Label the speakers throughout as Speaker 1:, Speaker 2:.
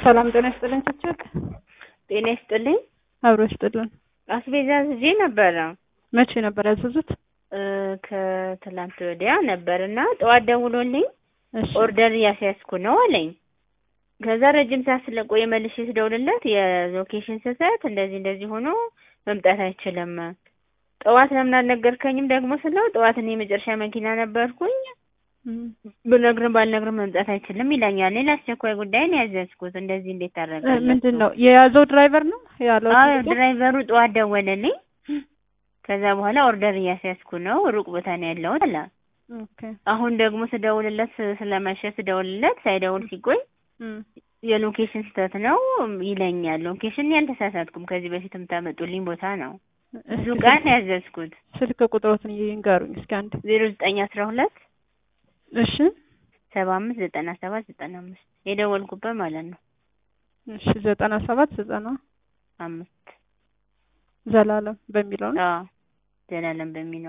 Speaker 1: ሰላም ጤና ይስጥልኝ። ችችት
Speaker 2: ጤና ይስጥልኝ።
Speaker 1: አብሮ ይስጥልን።
Speaker 2: አስቤዛ አዝዤ ነበረ
Speaker 1: መቼ ነበር ያዘዙት?
Speaker 2: እ ከትላንት ወዲያ ነበር እና ጠዋት ደውሎልኝ
Speaker 1: እሺ
Speaker 2: ኦርደር እያስያዝኩ ነው አለኝ። ከዛ ረጅም ሰዓት ስለቆየ መልሼ ስደውልለት የሎኬሽን ስህተት እንደዚህ እንደዚህ ሆኖ መምጣት አይችልም። ጠዋት ለምን አልነገርከኝም ደግሞ ስለው ጠዋት እኔ የመጨረሻ መኪና ነበርኩኝ
Speaker 1: እም፣
Speaker 2: ብነግርም ባልነግርም መምጣት አይችልም ይለኛል። እኔ ለአስቸኳይ ጉዳይ ነው ያዘዝኩት። እንደዚህ እንዴት
Speaker 1: እ
Speaker 2: ታደርጋለህ?
Speaker 1: ምንድን ነው የያዘው ድራይቨር ነው ያለው?
Speaker 2: አዎ ድራይቨሩ ጠዋት ደወለልኝ። ከዛ በኋላ ኦርደር እያስያዝኩ ነው ሩቅ ቦታ ነው ያለሁት አለ።
Speaker 1: ኦኬ
Speaker 2: አሁን ደግሞ ስደውልለት ስለመሸ ስደውልለት ሳይደውል ሲቆይ
Speaker 1: እም፣
Speaker 2: የሎኬሽን ስህተት ነው ይለኛል። ሎኬሽን ያልተሳሳትኩም ከዚህ በፊት የምታመጡልኝ ቦታ ነው። ብዙ
Speaker 1: እስኪ
Speaker 2: ቀን ያዘዝኩት
Speaker 1: ስልክ ቁጥሮትን ይንገሩኝ እስኪ አንድ።
Speaker 2: ዜሮ ዘጠኝ አስራ ሁለት
Speaker 1: እሺ
Speaker 2: ሰባ አምስት ዘጠና ሰባት ዘጠና አምስት የደወልኩበት ማለት ነው።
Speaker 1: እሺ ዘጠና ሰባት ዘጠና
Speaker 2: አምስት
Speaker 1: ዘላለም በሚለው ነው።
Speaker 2: አዎ ዘላለም በሚለው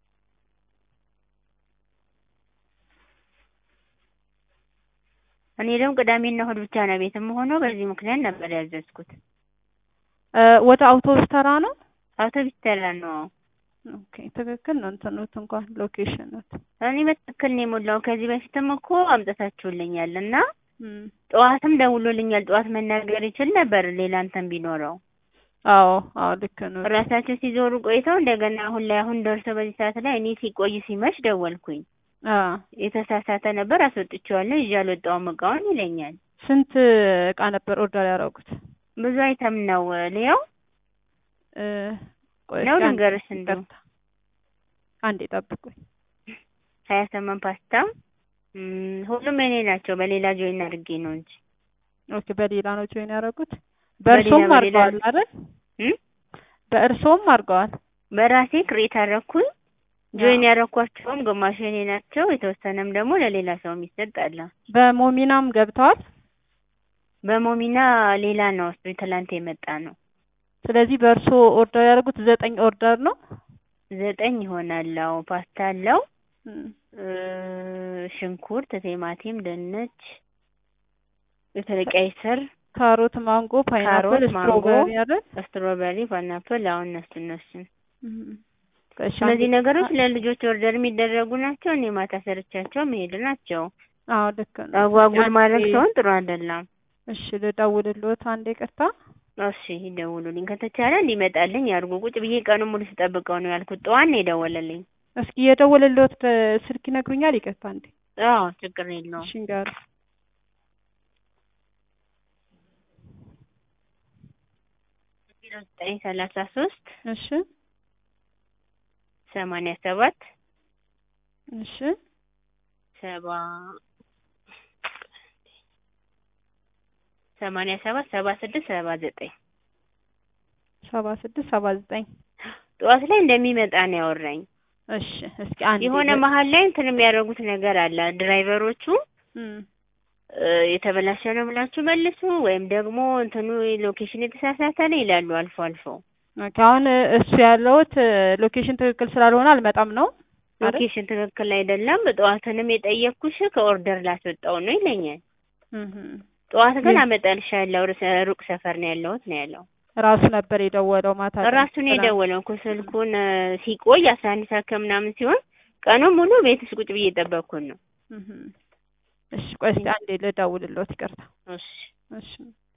Speaker 2: እኔ ደግሞ ቅዳሜና እሑድ ብቻ ነው ቤት የምሆነው። በዚህ ምክንያት ነበር ያዘዝኩት።
Speaker 1: እ ወደ አውቶቡስ ተራ ነው።
Speaker 2: አውቶቢስ ተራ ነው።
Speaker 1: ኦኬ ትክክል ነው። እንትኑት እንኳን ሎኬሽን ነው።
Speaker 2: እኔ በትክክል ነው የሞላው። ከዚህ በፊትም እኮ አምጥታችሁልኛል እና
Speaker 1: እም፣
Speaker 2: ጠዋትም ደውሎልኛል። ጠዋት መናገር ይችል ነበር ሌላ እንትን ቢኖረው።
Speaker 1: አዎ አዎ ልክ ነው።
Speaker 2: ራሳቸው ሲዞሩ ቆይተው እንደገና አሁን ላይ አሁን ደርሰው በዚህ ሰዓት ላይ እኔ ሲቆይ ሲመሽ ደወልኩኝ።
Speaker 1: አ
Speaker 2: የተሳሳተ ነበር አስወጥቼዋለሁ ይዤ አልወጣሁም እቃውን ይለኛል።
Speaker 1: ስንት እቃ ነበር ኦርደር ያደረጉት?
Speaker 2: ብዙ አይተም ነው ሊያው
Speaker 1: እ ቆይ
Speaker 2: ነው
Speaker 1: እስኪ አንዴ
Speaker 2: ልንገርሽ እንዲሁ
Speaker 1: ይቅርታ፣ አንዴ ጠብቁኝ።
Speaker 2: ሀያ ስምንት ፓስታ እም፣ ሁሉም የኔ ናቸው። በሌላ ጆይን አድርጌ ነው እንጂ
Speaker 1: ኦኬ በሌላ ነው ጆይን ያደረጉት።
Speaker 2: በሌላ
Speaker 1: በእርሶም
Speaker 2: በሌላ
Speaker 1: አድርገዋል አይደል?
Speaker 2: እም?
Speaker 1: በእርሶም አድርገዋል።
Speaker 2: በራሴ ክሬት አደረኩኝ። ጆይን ያደረኳቸውም ግማሽ የኔ ናቸው። የተወሰነም ደግሞ ለሌላ ሰው የሚሰጥ አለ።
Speaker 1: በሞሚናም ገብተዋል።
Speaker 2: በሞሚና ሌላ ነው እሱ ትላንት የመጣ ነው።
Speaker 1: ስለዚህ በእርሶ ኦርደር ያደረጉት ዘጠኝ ኦርደር ነው።
Speaker 2: ዘጠኝ ይሆናል። አዎ ፓስታ አለው
Speaker 1: እም፣
Speaker 2: እ፣ ሽንኩርት፣ ቲማቲም፣ ድንች፣ በተለይ ቀይ ስር፣
Speaker 1: ካሮት፣ ማንጎ፣ ፓይናፕል፣
Speaker 2: ካሮት፣ ማንጎ፣
Speaker 1: ስትሮቤሪ አይደል?
Speaker 2: ስትሮበሪ፣ ፓይናፕል አሁን እነሱ እነሱን
Speaker 1: እም፣ እሺ፣
Speaker 2: እነዚህ
Speaker 1: አንዴ-
Speaker 2: ነገሮች ለልጆች ኦርደር የሚደረጉ ናቸው። እኔ ማታ ሰርቻቸው መሄድ ናቸው።
Speaker 1: አዎ ልክ ነው።
Speaker 2: አጓጉል
Speaker 1: አንዴ-
Speaker 2: ማድረግ ሰውን ጥሩ አይደለም።
Speaker 1: እሺ ልደውልልዎት አንዴ ቅርታ።
Speaker 2: እሺ ይደውሉልኝ ከተቻለ እንዲመጣልኝ ያድርጉ። ቁጭ ብዬ ቀኑን ሙሉ ስጠብቀው ነው ያልኩት። ጠዋት ነው የደወለልኝ።
Speaker 1: እስኪ የደወልልዎት ስልክ ይነግሩኛል? ይቅርታ አንዴ።
Speaker 2: አዎ ችግር የለውም።
Speaker 1: እሺ ንገሩ።
Speaker 2: ዜሮ ዘጠኝ ሰላሳ ሶስት
Speaker 1: እሺ
Speaker 2: ሰማንያ ሰባት
Speaker 1: እሺ
Speaker 2: ሰባ ሰማንያ ሰባት ሰባ ስድስት ሰባ ዘጠኝ
Speaker 1: ሰባ ስድስት ሰባ ዘጠኝ
Speaker 2: ጠዋት ላይ እንደሚመጣ ነው ያወራኝ።
Speaker 1: እሺ እስኪ አንዴ
Speaker 2: የሆነ መሀል ላይ እንትን የሚያደርጉት ነገር አለ ድራይቨሮቹ
Speaker 1: እም፣
Speaker 2: እ፣ የተበላሸ ነው ብላችሁ መልሱ ወይም ደግሞ እንትኑ ሎኬሽን የተሳሳተ ነው ይላሉ አልፎ አልፎ።
Speaker 1: ኦኬ አሁን እሱ ያለውት ሎኬሽን ትክክል ስላልሆነ አልመጣም ነው አይደል?
Speaker 2: ሎኬሽን ትክክል አይደለም። ጠዋትንም የጠየቅኩሽ ከኦርደር ላስወጣው ነው ይለኛል።
Speaker 1: እህ
Speaker 2: ጠዋት ግን
Speaker 1: ምን?
Speaker 2: አመጣልሻለሁ ርስ- ሩቅ ሰፈር ነው ያለሁት ነው ያለው።
Speaker 1: ራሱ ነበር የደወለው ማታ ላይ።
Speaker 2: ራሱን የደወለው እኮ ስልኩን እ፣ ሲቆይ አስራ አንድ ሰዓት ከምናምን ሲሆን ቀኑን ሙሉ ቤት ውስጥ ቁጭ ብዬ እየጠበቅኩን ነው።
Speaker 1: እህ እሺ ቆይ እስኪ አንዴ ልደውልልዎት ይቅርታ።
Speaker 2: እሺ
Speaker 1: እሺ